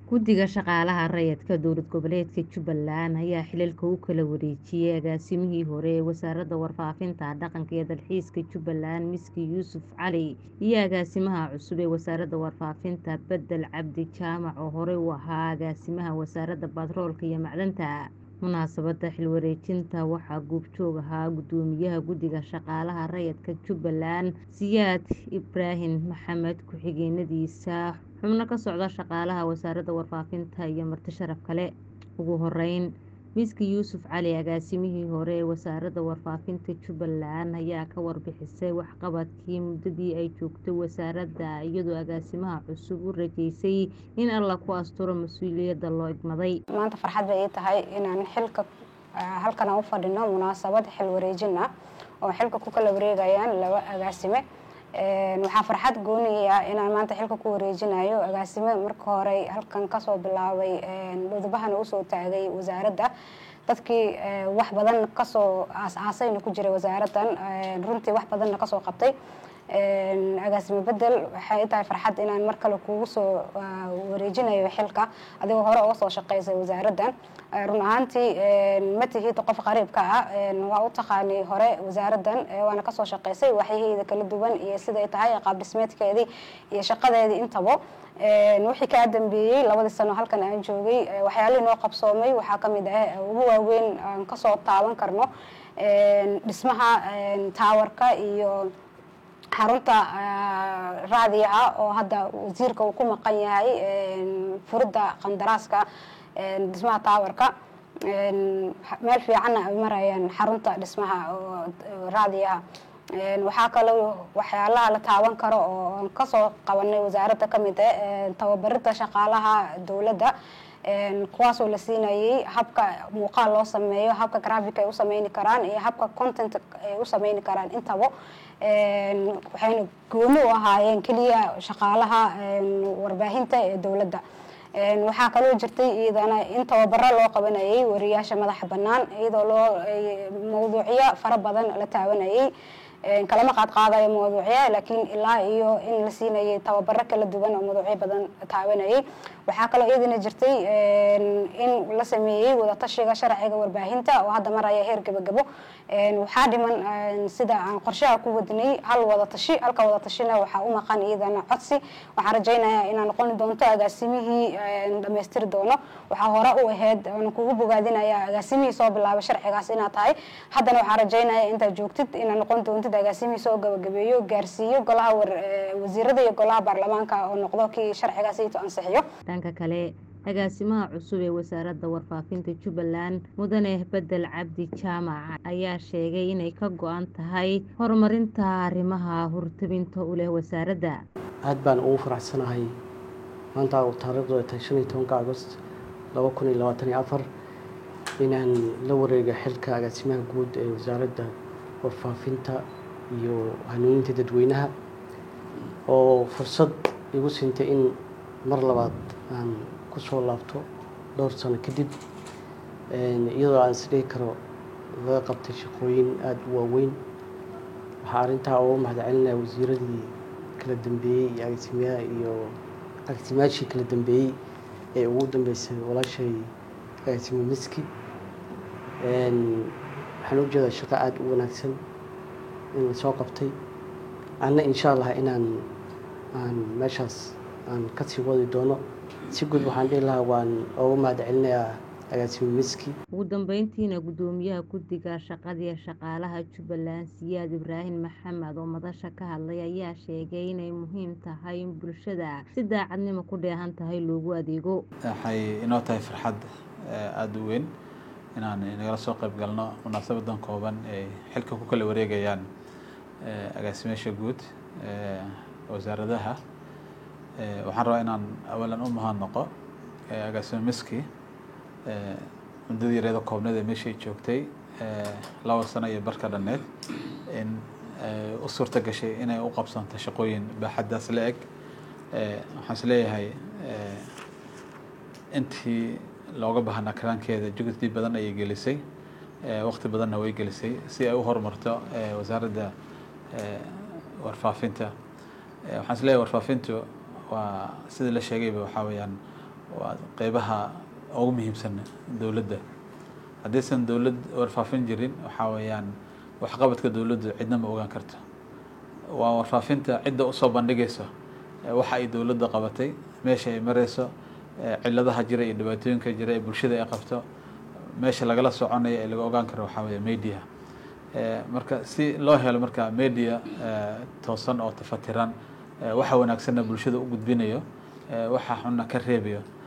Guddiga Shaqaalaha Rayidka Dowlad Goboleedka Jubbaland ayaa xilalka u kala wareejiyay agaasimihii hore ee Wasaaradda Warfaafinta, Dhaqanka iyo Dalxiiska Jubbaland Miski Yuusuf Cali iyo agaasimaha cusub ee Wasaaradda Warfaafinta Bedel Cabdi Jaamac oo horey u ahaa agaasimaha Wasaaradda Batroolka iyo Macdanta. Munaasabadda xilwareejinta waxaa goobjoog ahaa Guddoomiyaha Guddiga Shaqaalaha Rayidka Jubbaland Siyaad Ibraahim Maxamed ku-xigeenadiisa xubno ka socda shaqaalaha Wasaaradda Warfaafinta iyo marti sharaf kale. Ugu horeyn, Miski Yuusuf Cali agaasimihii hore ee Wasaaradda Warfaafinta Jubbaland ayaa ka warbixisay waxqabadkii muddadii ay joogtay wasaaradda iyadoo agaasimaha cusub u rajeysay in Alle ku asturo mas'uuliyadda loo igmaday. maanta farxad bay ii tahay inaan xilka halkan aan u fadhino munaasabad xil wareejin ah oo xilka ku kala wareegayaan laba agaasime waxaa farxad gooni ah inaan maanta xilka ku wareejinayo agaasime marka hore halkan kasoo bilaabay dhudubahana usoo taagay wasaaradda dadkii wax badan kasoo aas-aasayna ku jiray wasaaraddan runtii wax badanna kasoo qabtay agaasime bedel waxay tahay farxad inaan mar kale kugu soo wareejinayo xilka adigoo hore uga soo shaqeysay wasaaraddan run ahaantii ma tihid qof qariibka ah waa u taqaani hore wasaaraddan waana kasoo shaqeysay waxyaheeda kala duwan iyo siday tahay qaab dhismeedkeedii iyo shaqadeedii intaba wixii kaa dambeeyey labadii sano halkan aan joogay waxyaalihii noo qabsoomay waxaa kamid ah ugu waaweyn aan kasoo taaban karno dhismaha taawarka iyo xarunta raadica oo hadda wasiirka uu ku maqan yahay furidda qandaraaska dhismaha taawarka meel fiicanna ay marayaan xarunta dhismaha raadiyaha waxaa kaloo waxyaalaha la taaban karo oo kasoo qabanay wasaaradda kamid ah tababarida shaqaalaha dowladda kuwaasoo la siinayay habka muuqaal loo sameeyo habka graphic ay u sameyni karaan iyo habka content ay u sameyni karaan intaba waxayna gooni u ahaayeen keliya shaqaalaha warbaahinta ee dowladda waxaa kaloo jirtay iyadana in tababaro loo qabanayay wariyaasha madaxa bannaan iyadoo loo mawduucyo fara badan la taabanayay kalama qaad qaadayo mawduucya laakiin ilaa iyo in la siinayay tababaro kala duwan oo mawduucyo badan taabanayay waxaa kaloo iyadana jirtay in la sameeyey wadatashiga sharciga warbaahinta oo hadda maraya heer gabagabo waxaa dhiman sida aan qorshaha ku wadnay hal wadatashi halka wadatashina waxaa u maqan iyadana codsi waxaan rajaynayaa inaa noqoni doonto agaasimihii dhamaystiri doono waxaa hore u ahayd aan kugu bogaadinaya agaasimihii soo bilaabay sharcigaas inaad tahay haddana waxaan rajaynaya intaad joogtid inaad noqon doontid agaasimihii soo gabagabeeyo gaarsiiyo golaha wasiirada iyo golaha baarlamaanka oo noqdo kii sharcigaas ito ansixiyo dhanka kale agaasimaha cusub ee wasaaradda warfaafinta jubbaland mudane bedel cabdi jaamac ayaa sheegay inay ka go-an tahay horumarinta arrimaha hortabinta u leh wasaaradda aad baan ugu faraxsanahay maanta taariikhdu ay tahay shan iyo tobanka agost laba kun iyo labaatan iyo afar inaan la wareega xilka agaasimaha guud ee wasaaradda warfaafinta iyo hanuuninta dadweynaha oo fursad igu siintay in mar labaad aan kusoo laabto dhowr sano kadib iyadoo aan isdhihi karo laga qabtay shaqooyin aada u waaweyn waxaa arrintaa uga mahadcelinaya wasiiradii kala dambeeyey iyo agaasimayaha iyo agaasimayaashii kala dambeeyey ee ugu dambeysay walaashay agaasimo miski waxaan u jeedaa shaqo aada u wanaagsan in lasoo qabtay anna insha allah inaan aan meeshaas aan kasii wadi doono si guud waxaan dhihi lahaa waan uga mahad celinayaa agaasimo miski ugu dambeyntiina guddoomiyaha guddiga shaqadii shaqaalaha jubbaland siyaad ibraahim maxamed oo madasha ka hadlay ayaa sheegay inay muhiim tahay in bulshada si daacadnimo ku dheehan tahay loogu adeego waxay inoo tahay farxad aada u weyn inaan nagala soo qayb galno munaasabadan kooban ay xilka ku kala wareegayaan agaasimeyaasha guud wasaaradaha waxaan rabaa inaan awalan u mahadnaqo agaasimo miski muddadii yareeda koobneed ee meeshay joogtay laba sano iyo barka dhanneed in u suurta gashay inay u qabsanto shaqooyin baaxaddaas la eg waxaan is leeyahay intii looga baahnaa karaankeeda juhdi badan ayay gelisay waqti badanna way gelisay si ay u horumarto wasaaradda warfaafinta waxaan is leeyahay warfaafintu waa sida la sheegayba waxaa weeyaan waa qeybaha ugu muhiimsan dowladda haddaysan dowlad warfaafin jirin waxaa weeyaan waxqabadka dowladdu cidna ma ogaan karto waa warfaafinta cidda usoo bandhigayso waxa ay dowladda qabatay meesha ay mareyso ciladaha jira iyo dhibaatooyinka jira ee bulshada ay qabto meesha lagala soconayo ee laga ogaan karo waxaa weeye media marka si loo helo marka media toosan oo tafatiran waxa wanaagsanna bulshada u gudbinayo waxa xunna ka reebayo